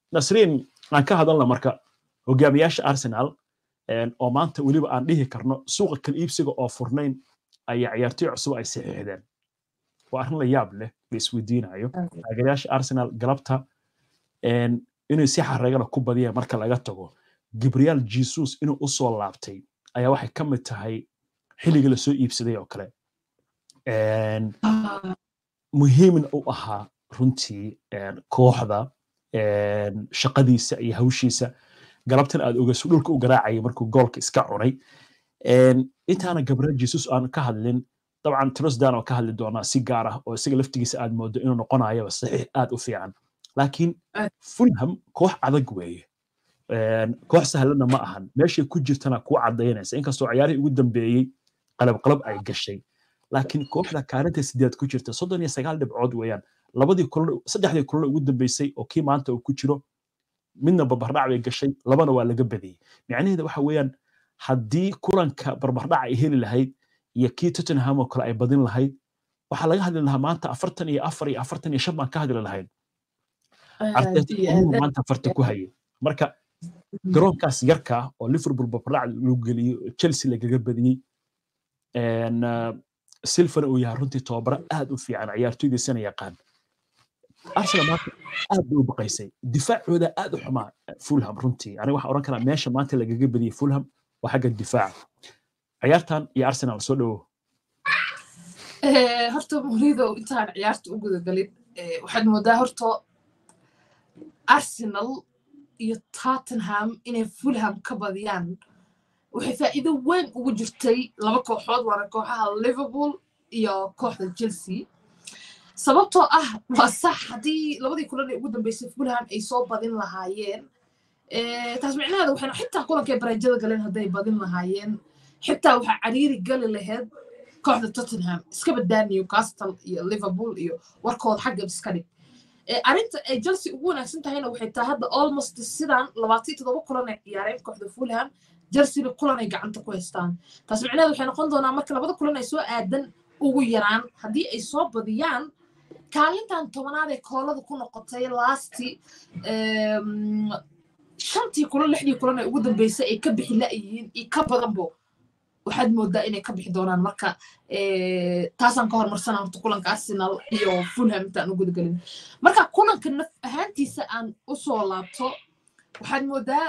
nasriin aan ka hadalna marka hogaamiyaasha arsenal oo maanta weliba aan dhihi karno suuqa kala iibsiga oo furnayn ayaa ciyaartoy cusub ay saxiixdeen waa arrin la yaab leh la isweydiinayo taageerayaasha arsenal galabta inay si xareegana ku badiyaan marka laga tago gabriel jesus inuu u soo laabtay ayaa waxay ka mid tahay xilligii lasoo iibsaday oo kale muhiimna u ahaa runtii kooxda shaqadiisa iyo hawshiisa galabtan aad ogeyso dhulka u garaacayay markuu goolka iska cunay intaana gabriel jesus aan ka hadlin dabcan trosdan oo ka hadli doonaa si gaar ah oo isaga laftigiisa aad moodo inuu noqonayaba saxiix aad u fiican laakiin fulham koox adag weeye koox sahlanna ma ahan meeshay ku jirtana kuu cadaynaysa inkastoo ciyaarihii ugu dambeeyey qalabqalab ay gashay laakiin kooxda kaalinta sideed ku jirta soddon iyo sagaal dhibcood weeyaan labadii kulan saddexdii kulan ugu dambeysay oo kii maanta uu ku jiro midna barbardhac bay gashay labana waa laga badiyey micnaheeda waxa weeyaan haddii kulanka barbardhac ay heli lahayd iyo kii tottenham oo kale ay badin lahayd waxaa laga hadli lahaa maanta afartan iyo afar iyo afartan iyo shan baan ka hadli lahayn arteta maanta afarta ku hayay marka garoonkaas yarka oo liverpool barbardhac lagu geliyo chelsea lagaga badiyey silfana uu yahay runtii tobabaro aad u fiican ciyaartoydiisana yaqaan arsenal maanta aad bay u baqaysay difaacooda aad u xumaa fulham runtii aniga waxaan oran karaa meesha maanta lagaga badiyey fulham waa xagga difaaca ciyaartan iyo arsenal soo dhowo horta murido intaan ciyaarta u gudagalin waxaad moodaa horta arsenal iyo tottenham inay fulham ka badiyaan waxay faa'iido weyn ugu jirtay laba kooxood waana kooxaha liverpool iyo kooxda chelsea sababtoo ah waa sax haddii labadii kulan ee ugu dambeysay fulham ay soo badin lahaayeen taas micnaheeda waxayna xitaa kulankay bareejada galeen hadday badin lahaayeen xitaa waxaa cariiri gali lahayd kooxda tottenham iska badaa newcastle iyo liverpool iyo warkooda xagga iska dhig arrinta ay chelsea ugu wanaagsan tahayna waxay tahay hadda almost sidan labaatan toddoba kulan ay ciyaareen kooxda fulham chelsea kulan ay gacanta ku haystaan taas micnaheedu waxay noqon doonaa marka labada kulan ay soo aadan ugu yaraan haddii ay soo badiyaan kaalintan tobanaad ee koolada ku noqotay lasti shantii kulan lixdii kulan ee ugu dambeysay ay ka bixi la'yihiin iyo ka badanbo waxaad moodaa inay ka bixi doonaan marka taasaan ka hormarsana horta kulanka arsenal iyo fulham intaan u gudagelin marka kulanka naf ahaantiisa aan usoo laabto waxaad moodaa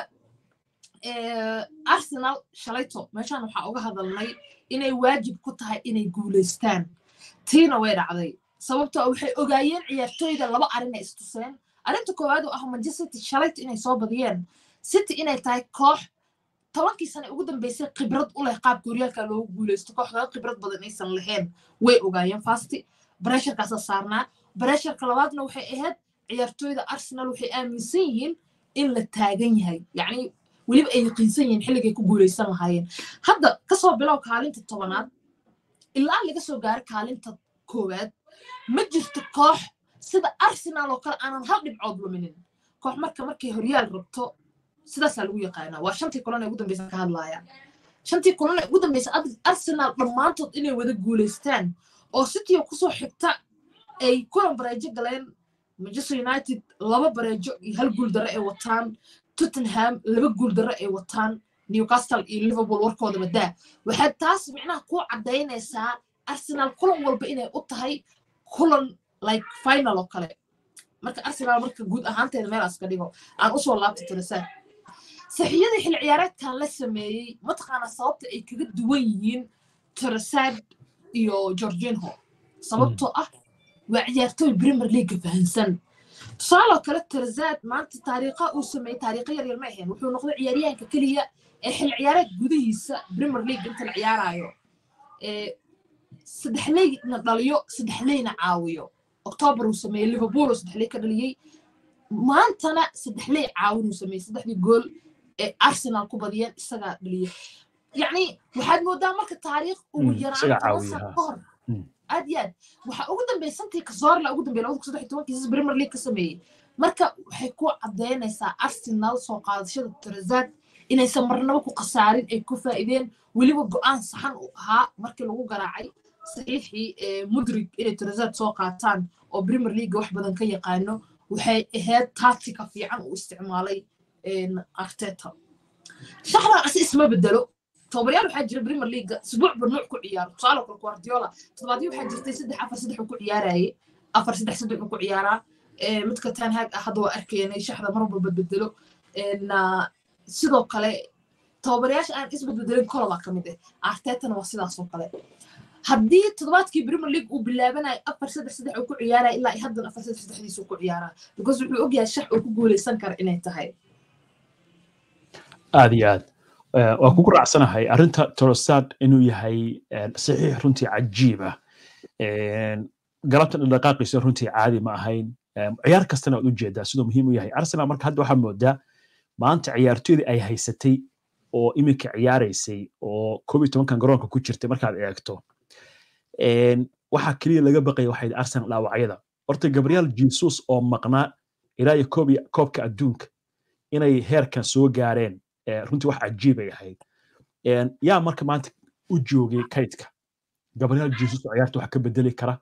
arsenal shalayto meeshaan waxaa uga hadalnay inay waajib ku tahay inay guulaystaan tiina way dhacday sababtoo waxay ogaayeen ciyaartooyda laba arrin ay istuseen arrinta koowaad oo ah manchester city shalayto inay soo badiyeen city inay tahay koox tobankii sane ugu dambeysay khibrad u leh qaabka horyaalka loogu guulaysto kooxda khibrad badan aysan lahayn way ogaayeen fasti baresharkaasa saarnaa baresharka labaadna waxay ahayd ciyaartooyda arsenal waxay aaminsan yihiin in la taagan yahay yacni weliba ay yaqiinsan yihiin xilligay ku guulaysan lahaayeen hadda kasoo bilow kaalinta tobanaad ilaa laga soo gaaro kaalinta koowaad ma jirto koox sida arsenal oo kale aanan hal dhibcood luminin koox marka markay horyaal rabto sidaasaa lagu yaqaanaa waa shantii kulan ee ugu dambeysa ka hadlaayaan shantii kulan ee ugu dambeysa arsenal dhammaantood inay wada guulaystaan oo cityo kusoo xigta ay kulan bareejo galeen manchester united laba bareejo iyo hal guul darre ay wataan tottenham laba guul darre ay wataan newcastle iyo liverpool warkooda badaa waxaad taas micnaha ku caddaynaysaa arsenal kulan walba inay u tahay kulan like final oo kale marka arsenal marka guud ahaanteeda meelaas ka dhigo aan usoo laabta tirasaa saxiyadii xil ciyaareedkan la sameeyey mataqaana sababta ay kaga duwan yihiin tirasaad iyo georginho sababtoo ah waa ciyaartooy premier league fahansan tusaaloo kale tirasaad maanta taariikha uu sameeyey taariikha yaryar ma ahayn wuxuu noqday ciyaaryahanka keliya ee xil ciyaareed gudihiisa premier league inta la ciyaarayo saddexleyna dhaliyo saddexleyna caawiyo octoobar uu sameeyey liverpool oo saddexley ka dhaliyey maantana saddexley caawin uu sameeyey saddexdii gool ee arsenal ku badiyeen isagaa dhaliyey yacni waxaad moodaa marka taariikh ugu yaraan toban sano ka hor aad iyo aad waxaa ugu dambeysantii kasoorla ugu dambeey labada kun saddex tobankiisas premier league ka sameeyey marka waxay ku caddaynaysaa arsenal soo qaadashada tirazaad inaysan marnaba ku khasaarin ay ku faa'iideen weliba go'aan saxan u ahaa markii lagu garaacay saxiixii mudrig inay tirazaad soo qaataan oo premier league wax badan ka yaqaano waxay ahayd tactica fiican uu isticmaalay arteta shaxdan asi isma bedelo tobabaryaal waxaa jira premier league isbuucba nuuc ku ciyaaro tusaale kale guardiola toddobaadyo waxaa jirtay saddex afar saddex uu ku ciyaaraye afar saddex saddex uu ku ciyaaraa midka tanhag ah hadda waa arkeenay shaxda mar walba bedbedelo sidoo kale tobabaryaasha aan isbedbedelin koloba ka mid ah artetana waa sidaasoo kale haddii toddobaadkii premier league uu bilaabanayo afar saddex saddex uu ku ciyaaraya ilaa haddan afar saddex saddexdiisuu ku ciyaaraa because wuxuu ogyahay shax uu ku guuleysan kara inay tahay aad iyo aad waa kugu raacsanahay arrinta torosad inuu yahay saxiix runtii cajiib ah galabtan dhaqaaqiisa runtii caadi ma ahayn ciyaar kastana waad u jeedaa siduu muhiim u yahay arsenal marka hadda waxaa moodaa maanta ciyaartoydii ay haysatay oo iminka ciyaaraysay oo koob iyo tobankan garoonka ku jirtay markaad eegto waxaa keliya laga baqaya waxay arsenal dhaawacyada horta gabriel jesus oo maqnaa ilaa iyo koobka adduunka inay heerkan soo gaareen runtii wax cajiibay ahayd yaa marka maanta u joogay kaydka gabriel jesus oo ciyaarta wax ka bedeli kara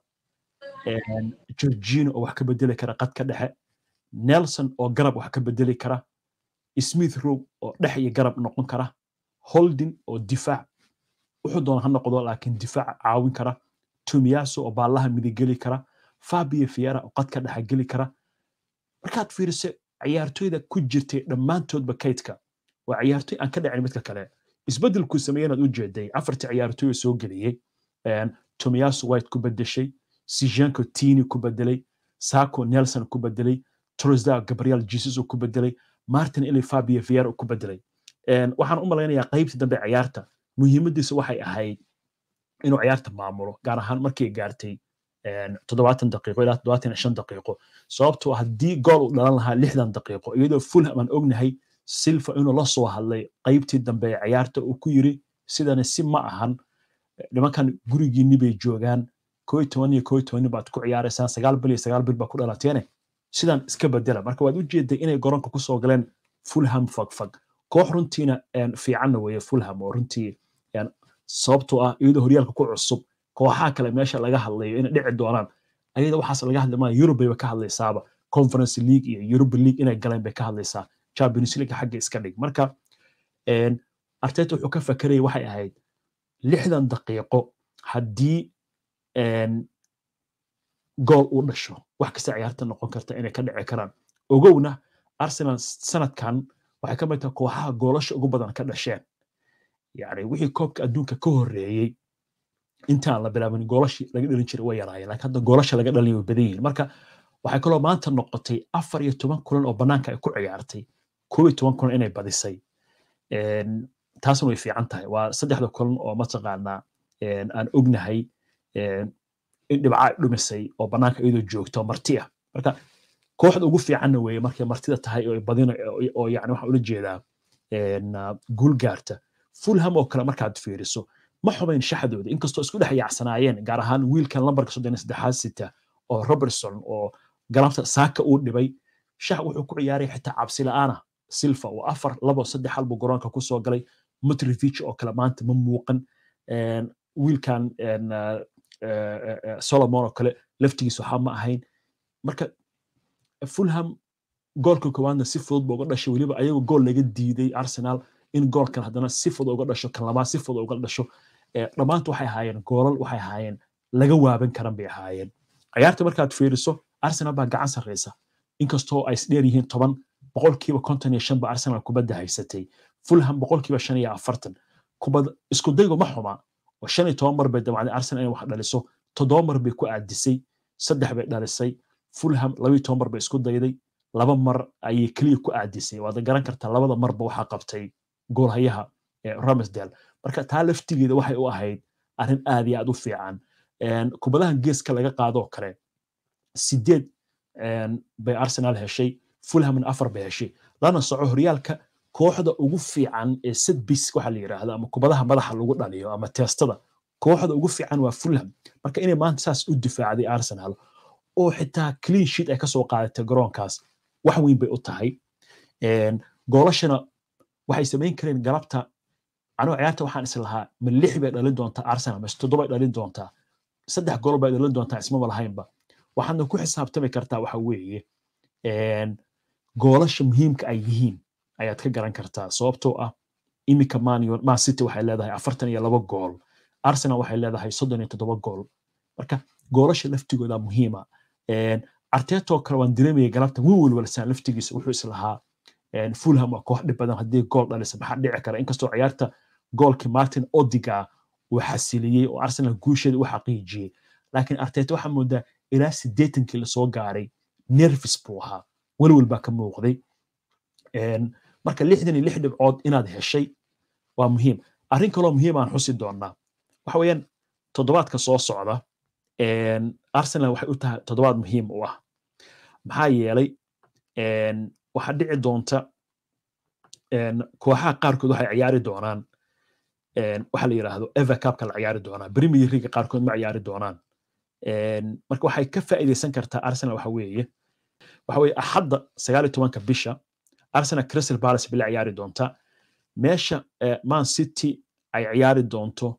georgino oo wax ka bedeli kara qadka dhexe nelson oo garab wax ka bedeli kara smith row oo dhex iyo garab noqon kara holding oo difaac wuxuu doona ha noqdo laakiin difaac caawin kara tumiyaso oo baallaha midigeli kara fabio fiera oo qadka dhexa geli kara markaad fiiriso ciyaartoyda ku jirtay dhammaantoodba kaydka waa ciyaartoy aan ka dhacin midka kale isbeddelkuu sameeyey inaad u jeeday afartii ciyaartoy soo geliyey tomiyaso white ku bedeshay sijanko tini ku bedelay sako nelson ku bedelay trosda gabriel jesus ku bedelay martin ili fabio fiera ku bedelay waxaan u malaynayaa qaybtii dambe ciyaarta muhiimadiisa waxay ahayd inuu ciyaarta maamulo gaar ahaan markay gaartay toddobaatan daqiiqo ilaa toddobaatan shan daqiiqo sababtoo haddii gool uu dhalan lahaa lixdan daqiiqo iyadoo fulham aan ognahay silva inuu la soo hadlay qaybtii dambe ee ciyaarta uu ku yiri sidani si ma ahan nimankan gurigiinni bay joogaan koo iyo toban iyo koo iyo tobanni baad ku ciyaaraysaan sagaal bil iyo sagaal bil baa ku dhalateene sidan iska bedela marka waad u jeeday inay garoonka kusoo galeen fulham fagfag koox runtiina fiicanna weeye fulham oo runtii sababtoo ah iyadoo horyaalka ku cusub kooxaha kale meesha laga hadlayo inay dhici doonaan ayada waxaas laga hadli maayo yurub bayba ka hadlaysaaba conference league iyo europa league inay galeen bay ka hadlaysaa champions league xagga iska dhig marka arteta wuxuu ka fakerayay waxay ahayd lixdan daqiiqo haddii gool uu dhasho wax kasta ciyaarta noqon karta inay ka dhici karaan ogowna arsenal sanadkan waxay ka mid tahay kooxaha goolasha ugu badan ka dhasheen yani wixii koobka adduunka ka horreeyey intaan la bilaabin goolashii laga dhalin jiray way yaraayeen laakiin hadda goolasha laga dhalin way badan yihiin marka waxay kaloo maanta noqotay afar iyo toban kulan oo bannaanka ay ku ciyaartay koob iyo toban kulan inay badisay taasna way fiican tahay waa saddexda kulan oo mataqaanaa aan ognahay in dhibca ay dhumisay oo bannaanka iyadoo joogto marti ah marka kooxda ugu fiicanna weeye markay martida tahay oo badina oo yani waxaan ula jeedaa guul gaarta fulham oo kale markaad fiiriso ma xumayn shaxdooda inkastoo isku dhex yaacsanaayeen gaar ahaan wiilkan lambarka soddon iyo saddexaad sita oo robertson oo galabta saaka uu dhibay shax wuxuu ku ciyaaray xitaa cabsi la'aana silva oo afar labo saddex hal buu garoonka ku soo galay mutrivich oo kale maanta ma muuqan wiilkan solomon oo kale laftigiis waxaa ma ahayn marka fulham goolka koowaadna si fudud ba uga dhashay weliba ayagoo gool laga diiday arsenal in goolkan haddana si fudud uga dhasho kan labaad si fudud uga dhasho dhammaantu waxay ahaayeen goolal waxay ahaayeen laga waaban karan bay ahaayeen ciyaarta markaad fiiriso arsenal baa gacan sarreysa inkastoo ay isdheer yihiin toban boqolkiiba konton iyo shan ba arsenal kubadda haysatay fulham boqolkiiba shan iyo afartan kubad isku daygu ma xuma oo shan iyo toban mar bay damacday arsenal inay wax dhaliso toddoba mar bay ku aadisay saddex bay dhalisay fulham labayo toban mar bay isku dayday laba mar ayay keliya ku aadisay waad garan kartaa labada marba waxaa qabtay goolhayaha ramsdale marka taa laftigeeda waxay u ahayd arrin aad iyo aad u fiican kubadaha geeska laga qaadoo kale sideed bay arsenal heshay fulhamna afar bay heshay lana soco horyaalka kooxda ugu fiican ee setbis waxa la yidhaahdo ama kubadaha madaxa lagu dhaliyo ama teestada kooxda ugu fiican waa fulham marka inay maanta saas u difaacday arsenal oo xitaa clean sheet ay kasoo qaadatay garoonkaas wax weyn bay u tahay goolashana waxay samayn kareen galabta anoo ciyaarta waxaan is lahaa ma lix bay dhalin doontaa arsenal mise toddoba ay dhalin doontaa saddex gool bay dhalin doontaa ismaba lahaynba waxaadna ku xisaabtami kartaa waxa weeye goolasha muhiimka ay yihiin ayaad ka garan kartaa sababtoo ah iminka man man city waxay leedahay afartan iyo laba gool arsenal waxay leedahay soddon iyo toddoba gool marka goolasha laftigooda muhiima artetoo kale waan dareemayay galabta win walwalsaan laftigiisa wuxuu islahaa fulham waa koox dhib badan haddii gool dhalisa maxaa dhici kara inkastoo ciyaarta goolkii martin odiga uu xasiliyey oo arsenal guusheeda u xaqiijiyey laakiin arteta waxaa moodaa ilaa siddeetankii lasoo gaaray nervis buu ahaa welwel baa ka muuqday marka lixdan iyo lix dhibcood inaad heshay waa muhiim arrin kaloo muhiim aan xusi doonnaa waxa weeyaan toddobaadka soo socda arsenal waxay u tahay toddobaad muhiim u ah maxaa yeelay waxaa dhici doonta kooxaha qaarkood waxay ciyaari doonaan waxa la yidhaahdo eva cupka la ciyaari doonaa premier league qaarkood ma ciyaari doonaan marka waxay ka faa'iidaysan kartaa arsenal waxa weeye waxa weeye axadda sagaal iyo tobanka bisha arsenal crystal palace bay la ciyaari doontaa meesha man city ay ciyaari doonto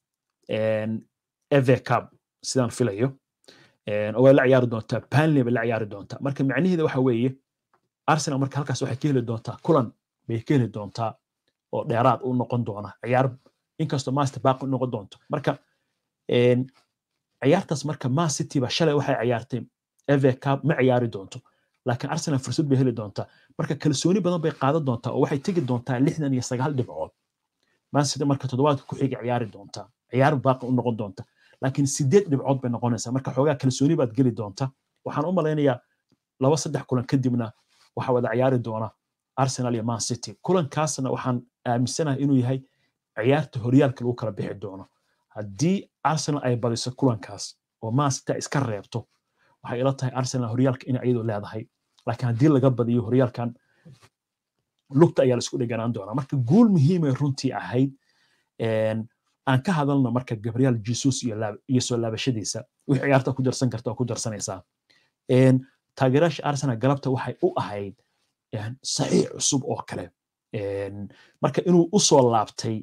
eva cup sidaan filayo oo way la ciyaari doontaa banley bay la ciyaari doontaa marka macnaheeda waxa weeye arsenal marka halkaas waxay ka heli doontaa kulan bay ka heli doontaa oo dheeraad u noqon doona ciyaar inkastoo master baaq u noqon doonto marka ciyaartaas marka man city ba shalay waxay ciyaartay eva cup ma ciyaari doonto laakiin arsenal fursad bay heli doontaa marka kalsooni badan bay qaadan doontaa oo waxay tegi doontaa lixdan iyo sagaal dhibcood man city marka toddobaadka ku xiga ciyaari doontaa ciyaar baaqi u noqon doonta laakiin sideed dhibcood bay noqonaysaa marka xoogaa kalsooni baad geli doonta waxaan u malaynayaa laba saddex kulan kadibna waxaa wada ciyaari doona arsenal iyo man city kulankaasna waxaan aaminsanahay inuu yahay ciyaarta horyaalka lagu kala bixi doono haddii arsenal ay badiso kulankaas oo man city ay iska reebto waxay ila tahay arsenal horyaalka inay iyadu leedahay laakiin haddii laga badiyo horyaalkan lugta ayaa laisku dheganaan doonaa marka guul muhiimay runtii ahayd aan ka hadalno marka gabriel jesus iyo soo laabashadiisa wixii ciyaarta ku darsan karta oo ku darsanaysaa taageerayaasha arsenal galabta waxay u ahayd saxiix cusub oo kale marka inuu u soo laabtay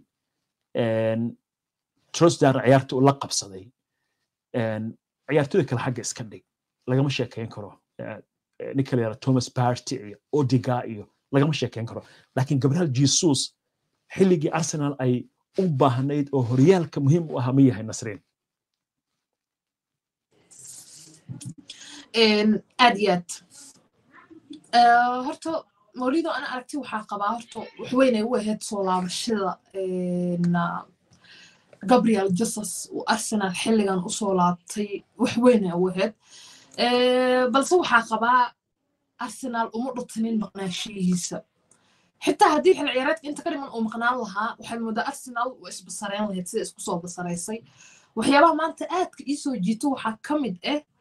trosdar ciyaarta uu la qabsaday ciyaartooyda kale xagga iska dhig lagama sheekeyn karo ninka la yara thomas party iyo odiga iyo lagama sheekeyn karo laakiin gabriel jesus xilligii arsenal ay u baahnayd oo horyaalka muhiim u ahaa ma yahay nasriin aad iyo aad horta mawlido ana aragti waxaa qabaa horta waxweynay u ahayd soo laabashada gabriel jesus uu arsenal xilligan usoo laabtay waxweynay u ahayd balse waxaa qabaa arsenal uma dhutinin maqnaashiyihiisa xitaa haddii xil ciyaareedka inta ka dhiman uu maqnaan lahaa waxaad moodaa arsenal waa isbasareen lahayd sida isku soo basaraysay waxyaabaha maanta aadka ii soo jiito waxaa ka mid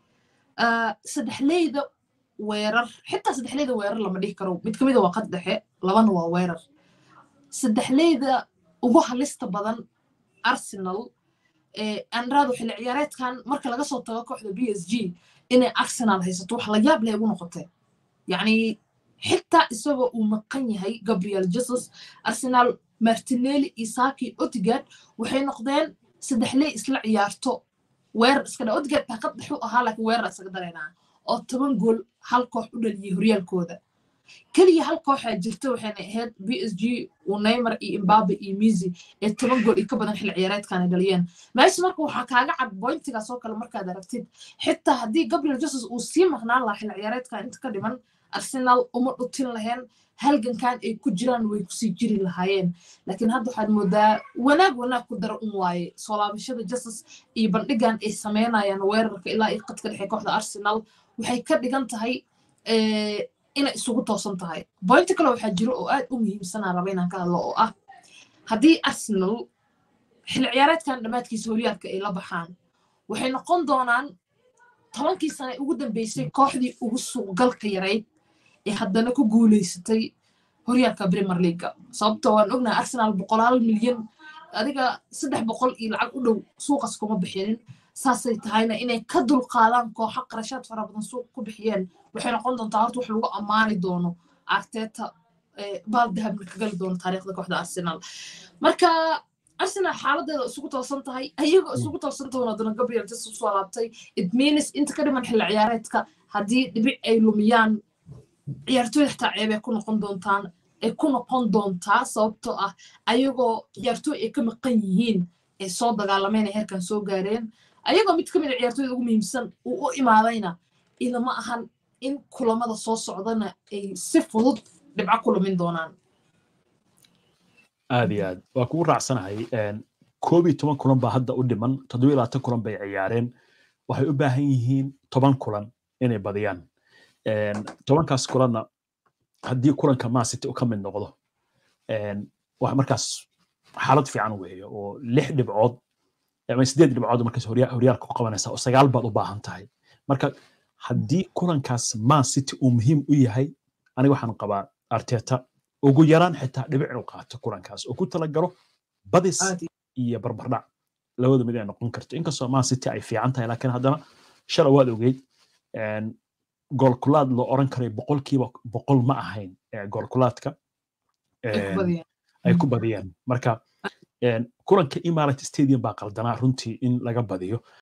ah saddexleyda weerar xitaa saddexleyda weerar lama dhihi karo mid kamida waa qad dhexe labana waa weerar saddexleyda ugu halista badan arsenal andrado xilli ciyaareedkan marka laga soo tago kooxda b s g inay arsenal haysato wax la yaab leh ugu noqotay yacni xitaa isagoo uu maqan yahay gabriel jesus arsenal martinelli isaki otigard waxay noqdeen saddexley isla ciyaarto weerar iska dha otigard baa qad dhexu ahaa laakiin weerar isaga dareynaa oo toban gool hal koox u dhaliyey horyaalkooda keliya hal kooxaa jirta waxayna ahayd b s g uu neymar iyo imbabe iyo misi ee toban gool iyo ka badan xilli ciyaareedkan ay dhaliyeen meesha marka waxaa kaaga cad boyntigaas oo kale markaad aragtid xitaa haddii gabriel jesus uu sii maqnaan lahaa xilli ciyaareedkan inta ka dhiman arsenal uma dhutin laheen halgankan ay ku jiraan way kusii jiri lahaayeen laakiin hadda waxaad moodaa wanaag wanaag ku dara un waaye soo laabashada jesus iyo bandhigan ay sameynayaan weerarka ilaa iyo qadka dhexe kooxda arsenal waxay ka dhigan tahay inay isugu toosan tahay boynti kale waxaa jiro oo aad u muhiimsanaa raba inaan ka hadlo oo ah haddii arsenal xilli ciyaareedkan dhammaadkiisa horyaalka ay la baxaan waxay noqon doonaan tobankii sane ugu dambeysay kooxdii ugu suuqgalka yarayd ee haddana ku guuleysatay horyaalka premier leaga sababtoo waan ognahay arsenal boqolaal milyan adiga saddex boqol iyo lacag u dhow suuqas kuma bixinin saasay tahayna inay ka dulqaadaan kooxo qarashaad fara badan suuq ku bixiyeen waxay noqon doontaa horta wax lagu ammaani doono arteta baal dahabna ka gali doono taariikhda kooxda arsenal marka arsenal xaaladeeda isugu toosan tahay ayagoo isugu toosan tahay haddana gabriel jesus usoo laabtay it means inta ka dhiman xilli ciyaareedka haddii dhibic ay lumiyaan ciyaartooyda xitaa ceeb ay ku noqon doontaan ay ku noqon doontaa sababtoo ah ayagoo ciyaartooy ay ka maqan yihiin ay soo dagaalameen ay heerkan soo gaareen ayagoo mid ka mid a ciyaartooyda ugu muhiimsan uu u imaadayna ilama ahan in kulamada soo socdana ay si fudud dhibco ku lumin doonaan aad iyo aad waa kugu raacsanahay koob iyo toban kulan baa hadda u dhiman toddoba iyo labaatan kulan bay ciyaareen waxay u baahan yihiin toban kulan inay badiyaan tobankaas kulanna haddii kulanka maasiti u ka mid noqdo wax markaas xaalad fiican weeye oo lix dhibcood ama sideed dhibcood markaas horyaalka ku qabanaysa oo sagaal baad u baahan tahay marka haddii kulankaas man city uu muhiim u yahay aniga waxaan qabaa arteta ugu yaraan xitaa dhibic inuu qaato kulankaas oo ku talagalo badis iyo barbardhac labada mid ay noqon karto inkastoo man city ay fiican tahay laakiin haddana shala waad ogeyd goolkulaad loo oran karay boqolkiiba boqol ma ahayn goolkulaadka ay ku badiyeen marka kulanka imarat stadium baa qaldanaa runtii in laga badiyo